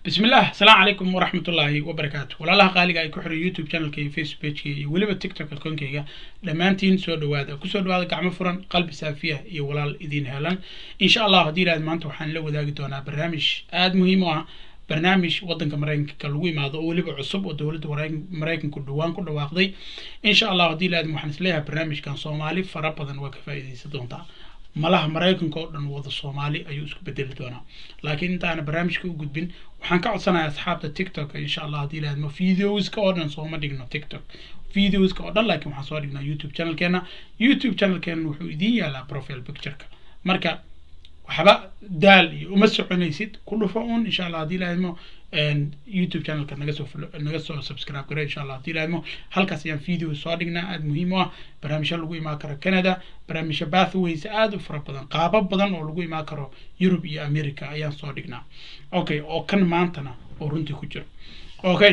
بسم الله السلام عليكم ورحمة الله وبركاته والله قالي ay ku xiran YouTube channelkayga Facebookayga iyo waliba TikTok account-kayga dhammaantiin soo dhawaada ku soo dhawaada gacmo furan qalbi saafiya iyo walaal idin helan insha Allah haddii ilaad maanta waxaan la wadaagi doonaa barnaamij aad muhiim u ah barnaamij wadanka maraykanka lagu imaado oo weliba cusub oo dowladda maraykanku dhowaan ku dhawaaqday insha allah haddii ilaad waxaan isleeyahay barnaamijkan soomaali fara badan waa ka faa'iidaysan doontaa malaha maraykanka oo dhan wada soomaali ayuu isku bedeli doonaa laakiin intaana barnaamijka u gudbin waxaan ka codsanayaa asxaabta tiktok insha allah haddii ilaahadmo videoska oo dhan sooma dhigno tiktok videoska oo dhan laakiin waxaan soo dhignaa youtube channelkeena youtube channelkeena wuxuu idiin yaalaa profile pictureka marka waxba daal iyo uma soconaysid ku dhufo un insha allah haddii ilaahadmo youtube channelka naga soo naga soo subscribe gare insha allah haddii ilaahadmo halkaas ayaan video soo dhignaa aada muhiim u ah barnaamijyo lagu imaan karo canada barnaamijyo bathways aada u fara badan qaabo badan oo lagu imaan karo yurub iyo america ayaan soo dhignaa okay oo kan maantana oo runtii ku jiro okay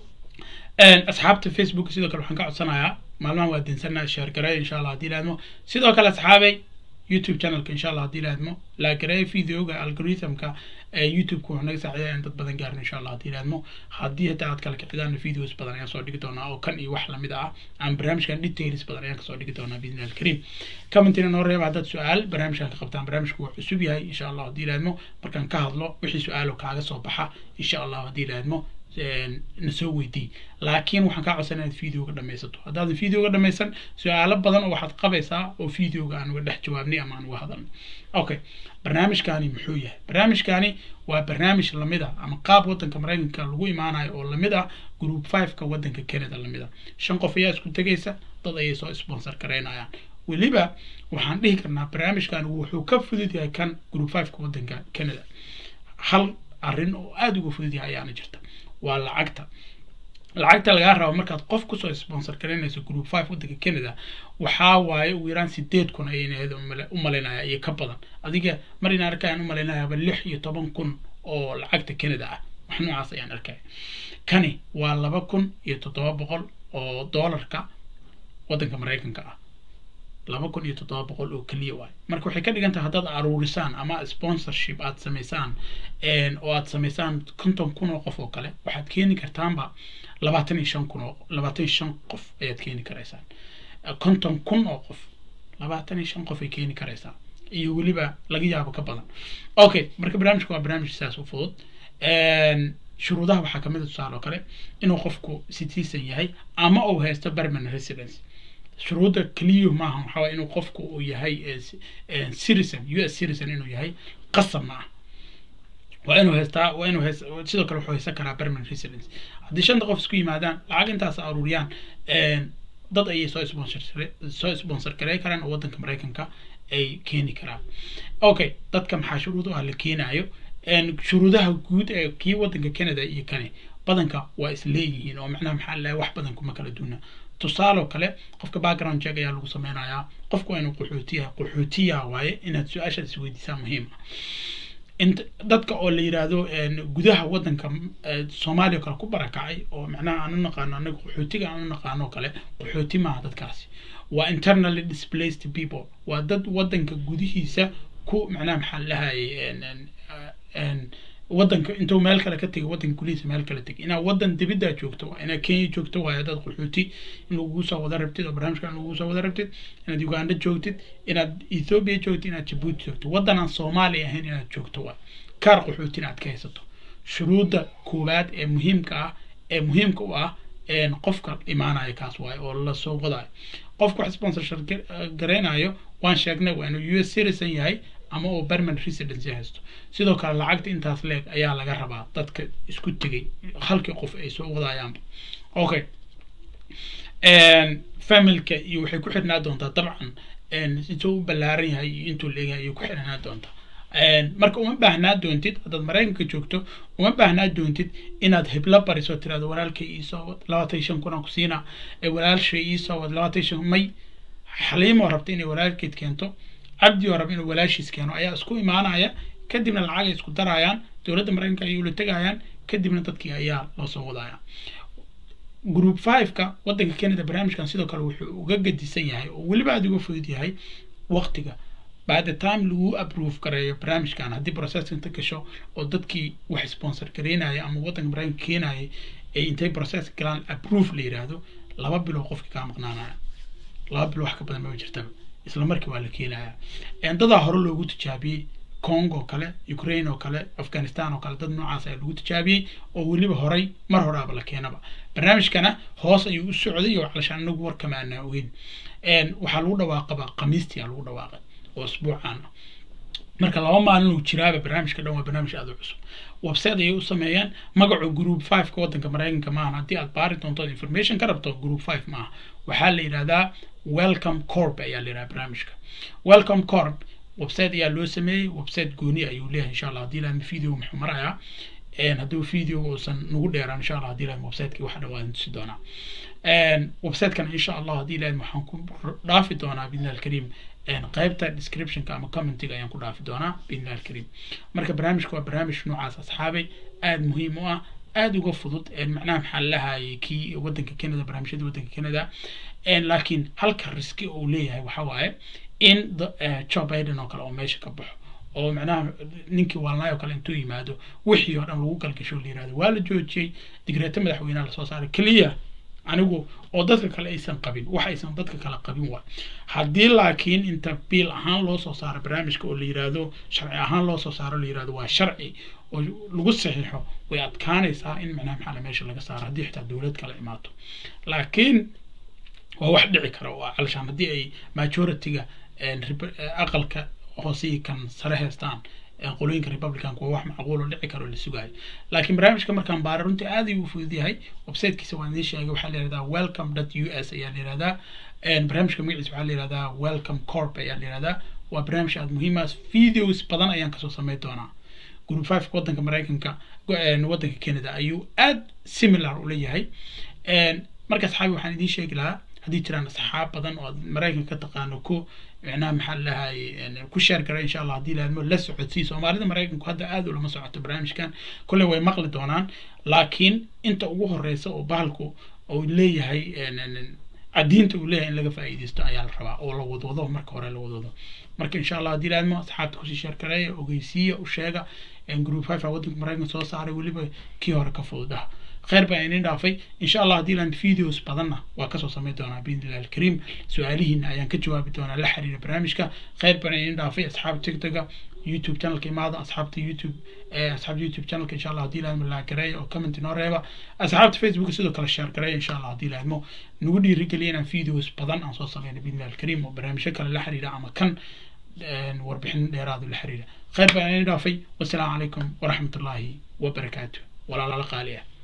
asxaabta facebook sidoo kale waxaan ka codsanayaa maalmahan waa dinsanaa share gareey insha allah haddii ilaahadmo sidoo kale asxaabay youtube channelka insha allah haddii ilaahadmo la gareeyo videoga algorithmka ee youtube-ka wuxuu naga saacidaa in dad badan gaarin insha allah haddii ilaahadmo haddii hataa aad kala kicidaan videos badan ayaan soo dhigi doonaa oo kan iyo wax lamid ah aan barnaamijkan details badan ayaan kasoo dhigi doonaa biidni alkariim commentina noo reeba haddaad su-aal barnaamijkan ka qabtaan barnaamijku waa cusub yahay insha allah haddii ilaahadmo markaan ka hadlo wixii su-aalo kaaga soo baxa insha allah haddii ilaahadmo na soo weydii laakiin waxaan kaa codsan inaad videoga dhamaysato haddaadan videoga dhamaysan su-aalo badan oo waxaad qabaysaa oo videoga aan uga dhex jawaabnay ama aan uga hadalnay okay barnaamijkani muxuu yahay barnaamijkani waa barnaamij lamid ah ama qaab wadanka maraykanka lagu imaanayo oo lamid ah group five-ka wadanka canada lamid ah shan qof ayaa isku tegaysa dad ayay soo sponsor garaynayaan weliba waxaan dhihi karnaa barnaamijkan wuxuu ka fudud yahay kan group five-ka wadanka canada hal arrin oo aada uga fudud yahay ayaana jirta waa lacagta lacagta lagaa rabo markaad qof kusoo sponsor garaynayso group five wadanka canada waxaa waaye ugu yaraan sideed kun ayaynaheed u malaynaya iyo ka badan adiga mar in arkaan u malaynayaaba lix iyo toban kun oo lacagta canada ah wax noocaas ayaan arkaya kani waa laba kun iyo toddoba boqol oo doolarka wadanka maraykanka ah laba kun iyo toddoba boqol oo keliya waay marka waxay ka dhigan tahay haddaad aruurisaan ama sponsorship aad samaysaan oo aad samaysaan konton kun oo qof oo kale waxaad keeni kartaanba labaatan iyo shan kun oo labaatan iyo shan qof ayaad keeni karaysaan konton kun oo qof labaatan iyo shan qof ay keeni karaysaa iyo weliba laga yaabo ka badan okay marka barnaamijka waa barnaamij saas u fudud shuruudaha waxaa kamid a tusaale oo kale inuu qofku citizen yahay ama uu haysto permanent residence shuruudda keliyu maaha waxaa waye inuu qofku uu yahay citizen u s citizen inuu yahay qasab ma ah waa inuu haystaa waa inuu hays sidoo kale wuxuu haysan karaa permanent residence haddii shanta qof isku yimaadaan lacag intaas aruuriyaan dad ayay soo sponsor soo sponsor garey karaan oo wadanka maraykanka ay keeni karaan okay dadka maxaa shuruud u ah la keenayo shuruudaha guud ee kii wadanka canada iyo kani badanka waa is leeyihiin oo macnaha maxaa lahay wax badan kuma kala duuna tusaaloo kale qofka background check ayaa lagu sameynayaa qofku waa inuu qaxootiya qaxootiya waaye inaad su-aashaad isweydiisaa muhiima dadka oo la yiraahdo gudaha wadanka soomaaliya kale ku barakacay oo macnaha aan u naqaano anaga qaxootiga aan u naqaano kale qaxooti maaha dadkaasi waa internally displaced people waa dad wadanka gudihiisa ku macnaha maxaa lahayay wadanka intuu meel kale ka tegay wadanka gudihiisa meel kale tegay inaad wadan dibiddaa joogto waa inaad kenya joogto waayo haddaad qaxooti in lagugu soo wada rabtid oo barnaamijkan lagugu soo wada rabtid inaad uganda joogtid inaad ethoobia joogtid inaad jabuuti joogto waddan aan soomaali ahayn inaad joogto waa kaar qaxooti inaad ka haysato shuruudda koowaad ee muhiimka ah ee muhiimka u ah qofka imaanaya kaas waaye oo lasoo wadayo qofka wax sponsorship garaynayo waan sheegnay waa inuu u s citizen yahay ama uu permanent residence haysto sidoo kale lacagta intaas leeg ayaa laga rabaa dadka isku tegay halkii qof ay soo wadayaanba okay familka iyo waxay ku xirnaa doontaa dabcan intuu u ballaaran yahay iyo intuu leeyahay ayay ku xirnaa doontaa marka uma baahnaa doontid haddaad maraykanka joogto uma baahnaa doontid inaad heblo bariso tirahdo walaalkay iisoo wad labaatan iyo shan kun aan ku siinaa walaalshay iisoo wad labaatan iyo shan may xaliimoo rabta inay walaalkeed keento cabdi oo raba inuu walaashiis keeno ayaa isku imaanaya kadibna lacag ay isku darayaan dowladda maraykanka ayay ula tegayaan kadibna dadkii ayaa loo soo wadaya group five-ka wadanka canada barnaamijkan sidoo kale wuxuu uga gadisan yahay oo weliba aada uga fudud yahay waqtiga by the time lagu approve gareeyo barnaamijkan haddii process inta gasho oo dadkii wax sponsor gareynaya ama waddanka maraykanka keenayay ay intay process galaan approve la yiraahdo laba bilood qofki kaa maqnaanaya laba bilood wax ka badan maba jirtaba isla markii waa la keenaya dadaa hore loogu tijaabiyey congo oo kale ukraine oo kale afghanistan oo kale dad noocaas ayaa lagu tijaabiyey oo weliba horay mar horaaba la keenaba barnaamijkana hoos ayuu u socday oo calashaan anagu warkama aanaa ogeyn waxaa lagu dhawaaqaba khamiistii aa lagu dhawaaqay oo isbuucaan marka laba maalin uu jiraaba barnaamijka dhan waa barnaamij aada u cusub website ayay u sameeyeen magacu group five ka waddanka maraykanka maahan haddii aad baari doonto information ka rabto group five maaha waxaa la yidhahdaa welcome corp ayaa la yidhahdaa barnaamijka welcome corp website ayaa loo sameeyey website gooni ayuu leeyahay insha allah haddii laadma video muxuu marayaa hadduu video uusan nagu dheeraan insha allah haddii laadma websiteki waxa dhawaadan tusi doonaa websitekan insha allah haddii laadma waxaan ku dhaafi doonaa bidnillah alkariim qaybta descriptionka ama commentiga ayaan ku dhaafi doonaa bidnillah alkariim marka barnaamijka waa barnaamij noocaas asxaabay aada muhiim u ah aada uga fudud macnaha maxaa lahayay kii waddanka canada barnaamijyada waddanka canada laakiin halka riski uu leeyahay waxa waaye in joe biden oo kale oo meesha ka baxo oo macnaha ninkii waalnaay oo kale intuu yimaado wixii oo dhan lagu galgasho la yirahdo waa la joojiyey digreeto madaxweynaha lasoo saaray keliya anigu oo dadka kale aysan qabin wax aysan dadka kale qabin waa haddii laakiin inta biil ahaan loo soo saaro barnaamijka oo la yirahdo sharci ahaan loo soo saaro la yirahdo waa sharci oo lagu saxiixo way adkaanaysaa in macnaha maxaa meesha laga saaro haddii xitaa dowlad kale imaato laakiin waa wax dhici kara oo calashaan haddii ay majority-ga aqalka hoosii kan sare haystaan qolooyinka republicanka waa wax macquul oo dhici karo la sugaayo laakiin barnaamijka markaan baara runtii aad ayuu u fudud yahay websitekiisa waan idiin sheegay waxaa la yihahdaa welcome dot u s ayaa la yihahdaa barnaamijka magaciisa waxaa la yihahdaa welcome corp ayaa la yihahdaa waa barnaamij aada muhiimaas videos badan ayaan kasoo sameyn doonaa group five waddanka maraykanka waddanka canada ayuu aad similar ula yahay marka asxaabi waxaan idiin sheegi lahaa haddii jiraan asxaab badan oo aad maraykanka ka taqaano ku micnaha maxaa lahay ku sheer gara insha allah haddii laadmo la socodsii soomaalida maraykanku hadda aad ulama socoto barnaamijkan kolley way maqli doonaan laakiin inta ugu horeysa oo bahalku uu leeyahay cadiinta uu leeyahay in laga faa'iidaysto ayaa la rabaa oo la wadwado marka hore la wadwado marka insha allah haddii laadmo asxaabta kusii sheer gareeya ogeysiiya u sheega group five a waddanka maraykanka soo saaray weliba kii hore ka fududaha خير بقى إني دافي إن شاء الله هدي لان فيديوز بدنا وكسو سميتونا بإذن الله الكريم سؤاليهن أيان كجواب دونا لحري برنامجك خير بقى إني دافي أصحاب تيك توك يوتيوب channel كي ماذا أصحاب يوتيوب أصحاب يوتيوب channel إن شاء الله هدي لان من لا كراي أو كومنت نوريبا أصحاب فيسبوك سيدو كلا شير كراي إن شاء الله هدي لان مو نودي رجلينا فيديوز بدنا أنصو سمينا بإذن الله الكريم وبرنامجك لحري أما كان warbixin dheeraadu la xiriira khayr baan idin dhaafay wasalaamu calaykum waraxmat ullaahi wabarakaatu walaalaala qaali ah